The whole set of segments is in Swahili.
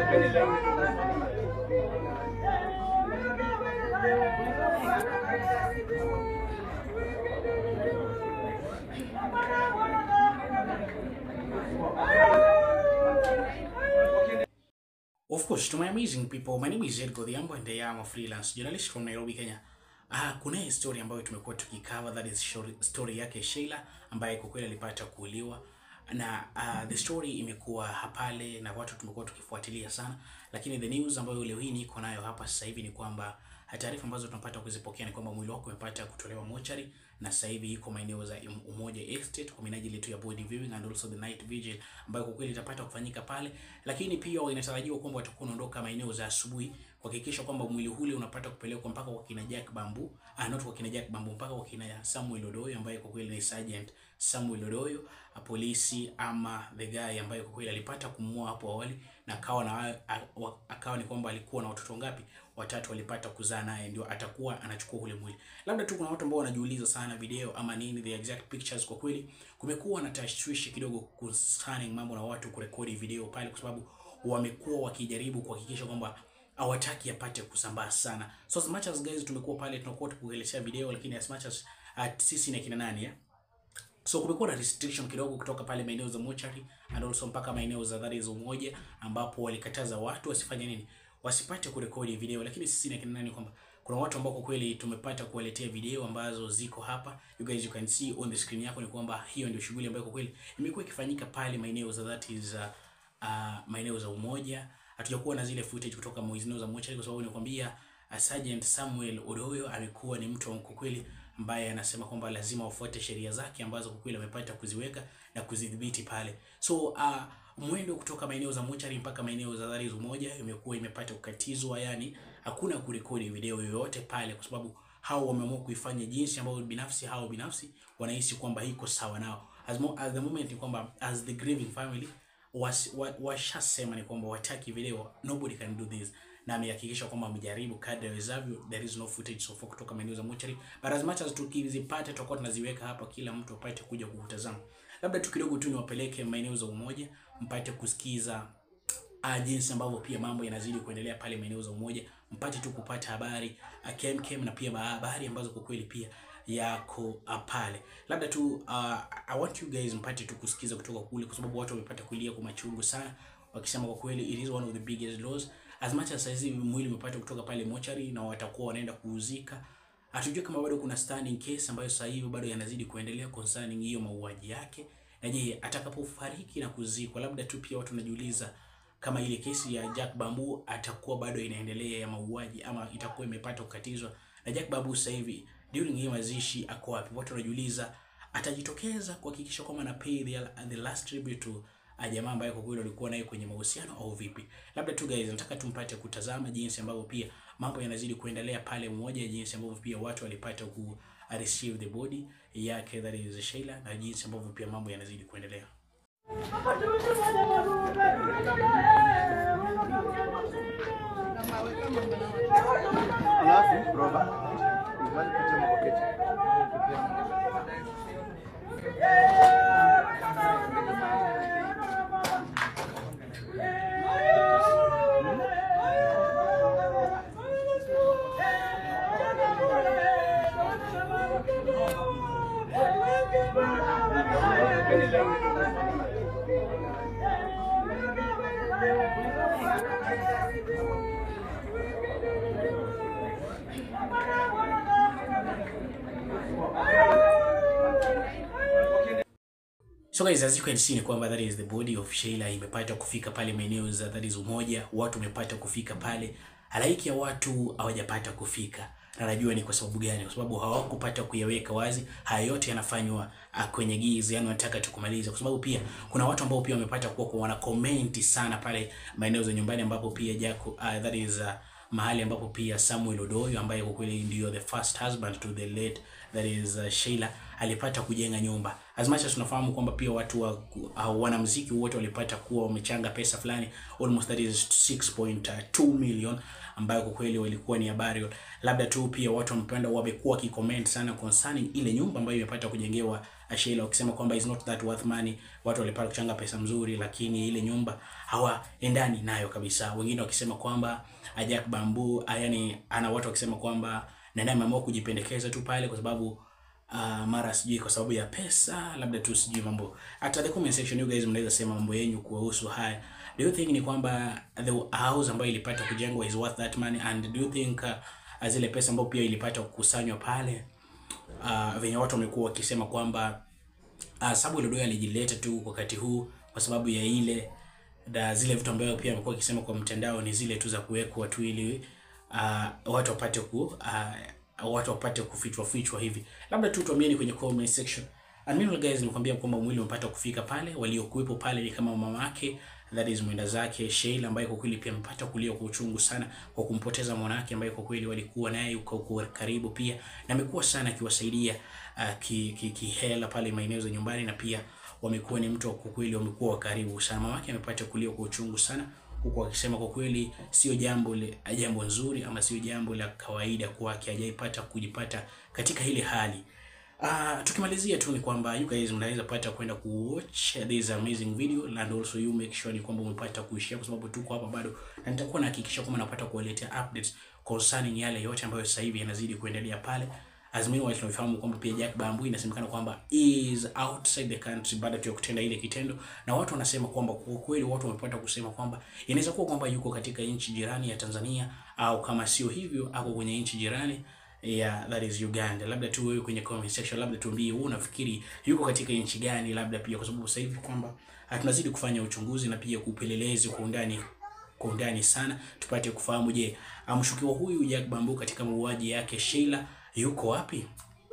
Of course, to my amazing people, my name is Ed Godhiambo and I am a freelance journalist from Nairobi, Kenya. Ah, kuna hii story ambayo tumekuwa tukicover that is story, story yake Sheila ambaye kwa kweli alipata kuuliwa na uh, the story imekuwa hapale na watu tumekuwa tukifuatilia sana, lakini the news ambayo leo hii niko nayo hapa sasa hivi ni kwamba taarifa ambazo tunapata kuzipokea ni kwamba mwili wake umepata kutolewa mochari na sasa hivi iko maeneo za Umoja Estate kwa minajili tu ya body viewing and also the night vigil ambayo kwa kweli itapata kufanyika pale, lakini pia inatarajiwa kwamba watakuwa wanaondoka maeneo za asubuhi kuhakikisha kwamba mwili ule unapata kupelekwa mpaka kwa kina Jack Bambu, ah, not kwa kina Jack Bambu, mpaka kwa kina Samuel Odoyo ambaye kwa kweli ni Sergeant Samuel Odoyo, a polisi ama the guy ambaye kwa kweli alipata kumua hapo awali na akawa na akawa ni kwamba alikuwa na watoto ngapi? Watatu walipata kuzaa naye, ndio atakuwa anachukua ule mwili. Labda tu kuna watu ambao wanajiuliza sana video ama nini the exact pictures. Kwa kweli kumekuwa na tashwishi kidogo concerning mambo na watu kurekodi video pale, kwa sababu wamekuwa wakijaribu kuhakikisha kwamba hawataki apate kusambaa sana. So as much as guys tumekuwa pale tunakuwa tukuelezea video, lakini as much as uh, sisi na kina nani eh? So kumekuwa na restriction kidogo kutoka pale maeneo za mochari and also mpaka maeneo za dhari za Umoja, ambapo walikataza watu wasifanye nini, wasipate kurekodi video, lakini sisi na kina nani kwamba kuna watu ambao kwa kweli tumepata kuwaletea video ambazo ziko hapa, you guys you can see on the screen yako, ni kwamba hiyo ndio shughuli ambayo kwa kweli imekuwa ikifanyika pale maeneo za that is uh, uh, maeneo za Umoja. Hatujakuwa na zile footage kutoka maeneo za mochari kwa sababu nikwambia, uh, Sergeant Samuel Odoyo amekuwa ni mtu kwa kweli ambaye anasema kwamba lazima wafuate sheria zake ambazo kwa kweli amepata kuziweka na kuzidhibiti pale. So uh, mwendo kutoka maeneo za mochari mpaka maeneo za dhari Umoja imekuwa imepata kukatizwa, yani hakuna kurekodi video yoyote pale, kwa sababu hao wameamua kuifanya jinsi ambayo binafsi hao binafsi wanahisi kwamba iko sawa nao. As, mo, as the moment ni kwamba as the grieving family washasema wa, wa ni kwamba wataki video, nobody can do this na amehakikisha kwamba amejaribu kadri awezavyo. There is no footage so far kutoka maeneo za mochari, but as much as tukizipata tutakuwa tunaziweka hapa, kila mtu apate kuja kutazama. Labda tu kidogo tu niwapeleke maeneo za Umoja mpate kusikiza uh, jinsi ambavyo pia mambo yanazidi kuendelea pale maeneo za Umoja, mpate tu kupata habari uh, kem kem na pia habari ambazo kwa kweli pia yako uh, pale. Labda tu uh, I want you guys mpate tu kusikiza kutoka kule, kwa sababu watu wamepata kulia kwa machungu sana, wakisema kwa kweli it is one of the biggest loss as much as saizi mwili umepata kutoka pale mochari na watakuwa wanaenda kuuzika. Hatujui kama bado kuna standing case ambayo sasa hivi bado yanazidi kuendelea concerning hiyo mauaji yake, na je, atakapofariki na kuzikwa, labda tu pia watu wanajiuliza kama ile kesi ya Jack Bambu atakuwa bado inaendelea ya mauaji ama itakuwa imepata kukatizwa. Na Jack Bambu sasa hivi during hii mazishi ako wapi? Watu wanajiuliza atajitokeza kuhakikisha kwamba ana pay the, the last tribute to jamaa ambaye kwa kweli walikuwa naye kwenye mahusiano au vipi? Labda tu guys, nataka tumpate kutazama jinsi ambavyo pia mambo yanazidi kuendelea pale Umoja, jinsi ambavyo pia watu walipata ku receive the body yake that is Sheila, na jinsi ambavyo pia mambo yanazidi kuendelea. Alafu roba So guys, as you can see ni kwamba that is the body of Sheila imepata kufika pale maeneo za that is Umoja, watu wamepata kufika pale, halaiki ya watu hawajapata kufika, na najua ni kwa sababu gani? Kwa sababu hawakupata kuyaweka wazi. Haya yote yanafanywa uh, kwenye giza, yani wanataka tukumaliza, kwa sababu pia kuna watu ambao pia wamepata kuwa kwa wana comment sana pale maeneo za nyumbani, ambapo pia Jaco uh, that is uh, mahali ambapo pia Samuel Odoyo ambaye kwa kweli ndio the first husband to the late that is uh, Sheila alipata kujenga nyumba. As much as tunafahamu kwamba pia watu wa uh, wanamuziki wote walipata kuwa wamechanga pesa fulani almost that is 6.2 million ambayo kwa kweli walikuwa ni habari. Labda tu pia watu wamependa wamekuwa wakicomment sana concerning ile nyumba ambayo imepata kujengewa Sheila wakisema kwamba is not that worth money, watu walipata kuchanga pesa mzuri, lakini ile nyumba hawaendani nayo kabisa. Wengine wakisema kwamba Jack Bamboo, yani ana watu wakisema kwamba Nana ameamua kujipendekeza tu pale kwa sababu uh, mara sijui kwa sababu ya pesa, labda tu sijui mambo. Hata the comment section you guys mnaweza sema mambo yenu kuhusu haya. Do you think ni kwamba the house ambayo ilipata kujengwa is worth that money and do you think uh, zile pesa ambayo pia ilipata kukusanywa pale uh, venye watu wamekuwa wakisema kwamba uh, sababu ile doya alijileta tu wakati huu kwa sababu ya ile da zile vitu ambayo pia amekuwa akisema kwa mtandao ni zile tu za kuwekwa tu ili uh, watu wapate ku uh, watu wapate kufichwa fichwa hivi. Labda tu tuambieni kwenye comment section. And meanwhile guys, nikwambia kwamba mwili umepata kufika pale, waliokuwepo pale ni kama mama yake that is mwenda zake Sheila, ambaye kwa kweli pia amepata kulia kwa uchungu sana kwa kumpoteza mwanamke ambaye kwa kweli walikuwa naye huko karibu pia, na amekuwa sana akiwasaidia uh, ki, ki, ki hela pale maeneo za nyumbani, na pia wamekuwa ni mtu kwa kweli wamekuwa wa karibu sana. Mama yake amepata kulia kwa uchungu sana huku akisema kwa kweli sio jambo le, jambo nzuri ama sio jambo la kawaida kwake, hajaipata kujipata katika ile hali. Uh, tukimalizia tu ni kwamba you guys mnaweza pata kwenda kuwatch this amazing video and also you make sure ni kwamba umepata kuishia, kwa sababu tuko hapa bado na nitakuwa nahakikisha kwamba napata kuwaletea updates concerning yale yote ambayo sasa hivi yanazidi kuendelea pale. As meanwhile tunafahamu kwamba pia Jack Bamboo inasemekana kwamba is outside the country baada tu ya kutenda ile kitendo, na watu wanasema kwamba kwa kweli watu wamepata kusema kwamba inaweza kuwa kwamba yuko katika nchi jirani ya Tanzania, au kama sio hivyo ako kwenye nchi jirani Yeah, that is Uganda. Labda tu wewe kwenye comment section, labda tuambie wewe unafikiri yuko katika nchi gani, labda pia kwa sababu sasa hivi kwamba tunazidi kufanya uchunguzi na pia kupelelezi kwa undani kwa undani sana, tupate kufahamu, je, amshukiwa huyu Jack Bamboo katika mauaji yake Sheila yuko wapi?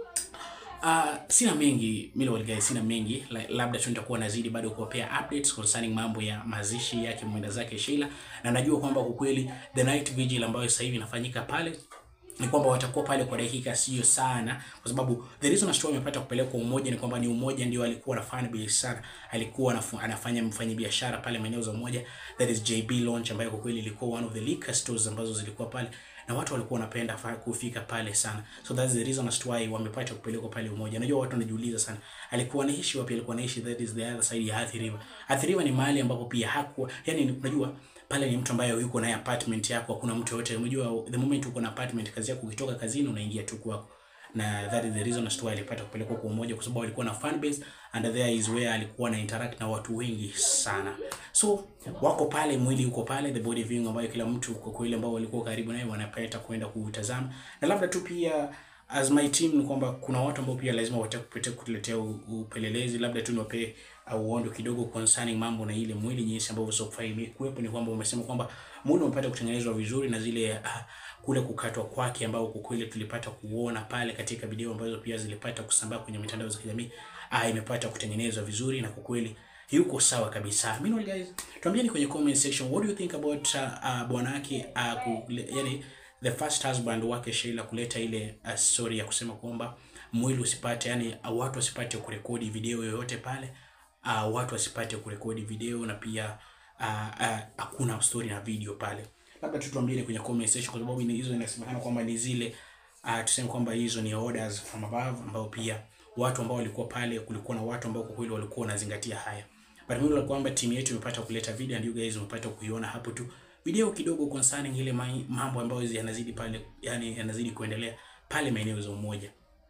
Uh, sina mengi mimi guys, sina mengi labda tu nitakuwa nazidi bado kuwapea updates concerning mambo ya mazishi yake mwenda zake Sheila, na najua kwamba kwa kweli the night vigil ambayo sasa hivi inafanyika pale ni kwamba watakuwa pale kwa dakika sio sana, kwa sababu the reason Ashton amepata kupelekwa Umoja ni kwamba ni Umoja ndio alikuwa anafanya biashara, alikuwa anafanya mfanya biashara pale maeneo za Umoja, that is JB Launch, ambayo kwa kweli ilikuwa one of the liquor stores ambazo zilikuwa pale na watu walikuwa wanapenda kufika pale sana, so that's the reason as to why wamepata kupelekwa pale Umoja. Najua watu wanajiuliza sana, alikuwa anaishi wapi? Alikuwa anaishi that is the other side ya Athi River. Athi River ni mahali ambapo pia hakuwa, yani unajua pale ni mtu ambaye yuko na apartment yako, hakuna mtu yote. Unajua the moment uko na apartment, kazi yako ukitoka kazini unaingia tu kwako, na that is the reason as to why alipata kupelekwa kwa Umoja, kwa sababu alikuwa na fan base and there is where alikuwa na interact na watu wengi sana. So wako pale, mwili uko pale, the body viewing ambayo kila mtu kwa kweli ambao walikuwa karibu naye wanapenda kwenda kutazama, na labda tu pia as my team ni kwamba kuna watu ambao pia lazima watakupete kutuletea upelelezi, labda tu niwape uondo kidogo concerning mambo na ile mwili jinsi ambavyo sofa imekuwepo. Ni kwamba umesema kwamba mwili umepata kutengenezwa vizuri na zile uh, kule kukatwa kwake ambao kwa kweli tulipata kuona pale katika video ambazo pia zilipata kusambaa kwenye mitandao za kijamii uh, imepata kutengenezwa vizuri na kwa kweli yuko sawa kabisa. Meanwhile guys, tuambieni kwenye comment section what do you think about uh, uh, bwana yake uh, yani the first husband wake Sheila kuleta ile uh, story ya kusema kwamba mwili usipate, yani uh, watu wasipate kurekodi video yoyote pale uh, watu wasipate kurekodi video na pia hakuna uh, uh, story na video pale. Labda tu tuambie kwenye comment section, kwa sababu hizo inasemekana kwamba ni zile uh, tuseme kwamba hizo ni orders from above, ambao pia watu ambao walikuwa pale, kulikuwa na watu ambao kwa kweli walikuwa wanazingatia haya, but mimi kwamba timu yetu imepata kuleta video and you guys umepata kuiona hapo tu video kidogo concerning ile mambo ambayo yanazidi pale, yani yanazidi kuendelea pale maeneo za Umoja.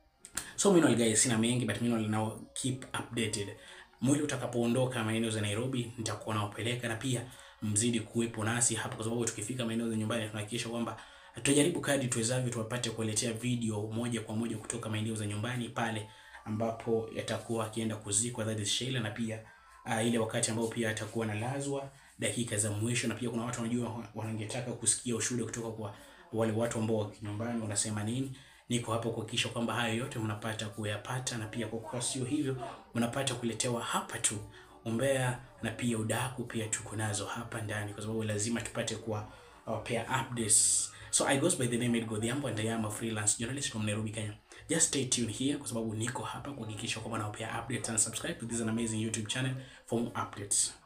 So mimi guys, sina mengi but mimi now keep updated. Mwili utakapoondoka maeneo za Nairobi nitakuwa nawapeleka, na pia mzidi kuwepo nasi hapa, kwa sababu tukifika maeneo za nyumbani tunahakikisha kwamba tutajaribu kadri tuwezavyo tuwapate kuwaletea video moja kwa moja kutoka maeneo za nyumbani pale ambapo yatakuwa akienda kuzikwa, that is Sheila, na pia uh, ile wakati ambao pia atakuwa analazwa dakika za mwisho, na pia kuna watu wanajua wanangetaka kusikia ushuhuda kutoka kwa wale watu ambao wa nyumbani wanasema nini. Niko hapa kuhakikisha kwamba hayo yote mnapata kuyapata, na pia kwa kuwa sio hivyo mnapata kuletewa hapa tu umbea na pia udaku pia tuko nazo hapa ndani, kwa sababu lazima tupate kuwa wapea updates. So I goes by the name Edgo Odhiambo and I am a freelance journalist from Nairobi, Kenya. Just stay tuned here kwa sababu niko hapa kuhakikisha kwamba nawapea updates and subscribe to this an amazing YouTube channel for more updates.